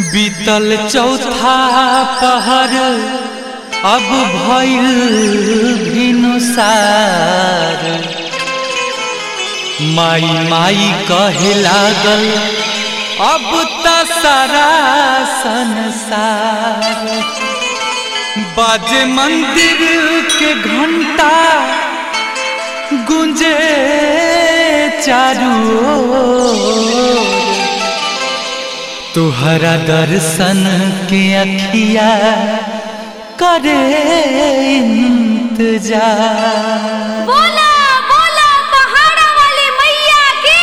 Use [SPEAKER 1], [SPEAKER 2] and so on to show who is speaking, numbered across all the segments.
[SPEAKER 1] बीतल चौथा पहर अब भइल भिनुसार माई माई कहे लागल अब त सारा संसार बाजे मंदिर के घंटा गुंजे चारू ओर तुहरा दर्शन के अखिया करे इंतजार
[SPEAKER 2] बोला बोला पहाड़ा वाली मैया की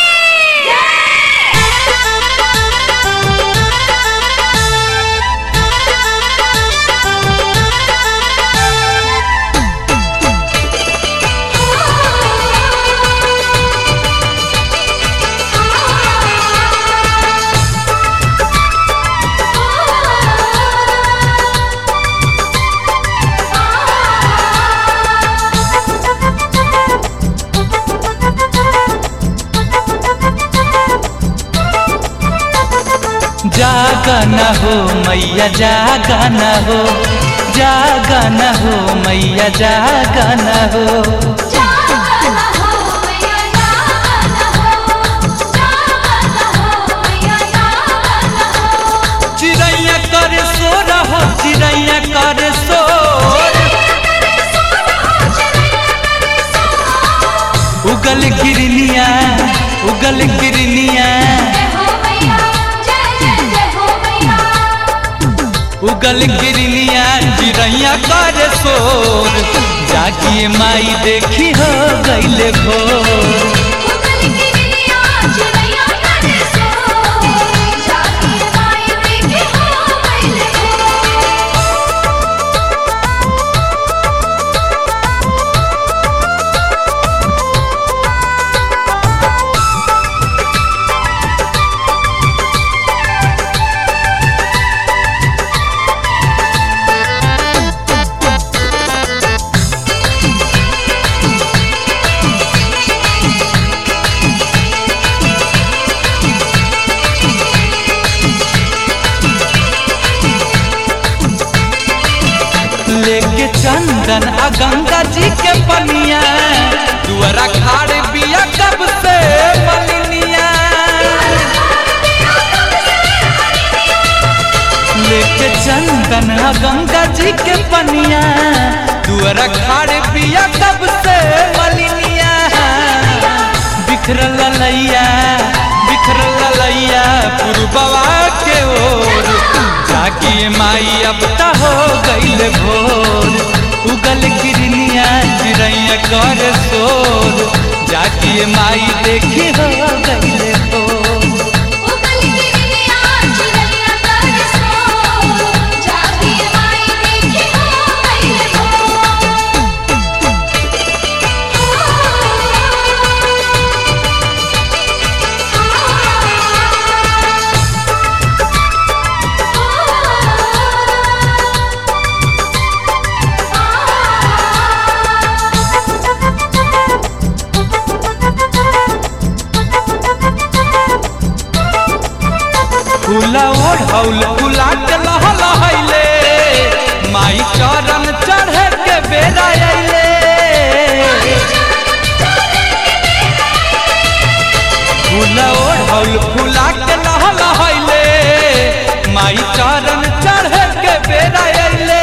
[SPEAKER 1] जागा न हो मैया जागा न हो जागा न हो मैया जागा न हो
[SPEAKER 2] जाना हो मैया जाना हो जाना हो मैया जाना हो
[SPEAKER 1] चिड़ैया करे सो रहो चिड़ैया करे सोर उगल गिरनिया उगल गिरनिया
[SPEAKER 2] जय हो मैया जय जय जय हो मैया
[SPEAKER 1] उगल गिरनिया चिड़ैया करे सोर जागिए माई देखी हो गईले भोर
[SPEAKER 2] उगल गिरिया चिड़ैया करे सो जाती माई देखे हो मैले
[SPEAKER 1] लेके चंदन आ गंगा जी के पनिया दुआरा खाड़ बिया कब से मलिनिया लेके चंदन आ गंगा जी के पनिया दुआरा खाड़ बिया कब से मलिनिया बिखरल लैया बिखरल लैया पुरबवा के ओर जाके माई अब त हो गईल भोर उगल गिरनिया चिड़ैया कर सोर जाके माई देखी हो गईल भोर
[SPEAKER 2] उगल गिरिया चिड़ैया करे सो जाती माई देखे हो मैले
[SPEAKER 1] फूला ओढ़ौल फूला के लह लहैले माई चरण चढ़े के बेरा अइले फूला ओढ़ौल फूला के लह लहैले माई चरण चढ़े के बेरा अइले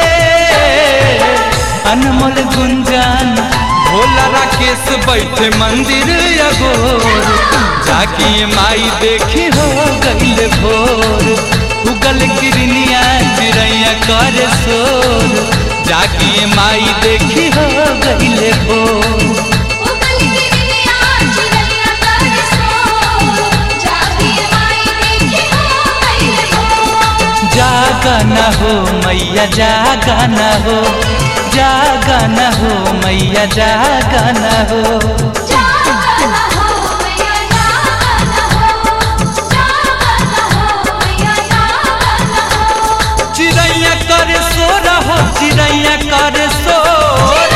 [SPEAKER 1] अनमोल गुंजन भोला राकेश बैठे मंदिर अगोर जाके माई देखी हो गईल भोर उगल गिरनिया चिड़ैया कर सोर जाके माई देखी हो गईल भोर
[SPEAKER 2] उगल गिरिया चिड़ैया करे सो जाती माई देखे हो मैले
[SPEAKER 1] जागा न हो मैया जागा न हो जागा न हो मैया जागा न हो
[SPEAKER 2] जाना हो मैया जाना हो जाना हो मैया जाना हो
[SPEAKER 1] चिड़ैया कर सो रहो चिड़ैया कर सोर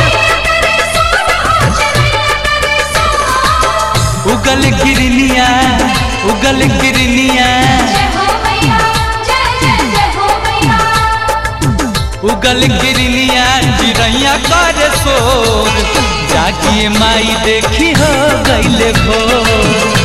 [SPEAKER 1] उगल गिरनिया उगल गिरनिया
[SPEAKER 2] जय हो मैया जय जय
[SPEAKER 1] उगल गिरनिया चिड़ैया करे शोर जागिए माई देखी हो गईले भोर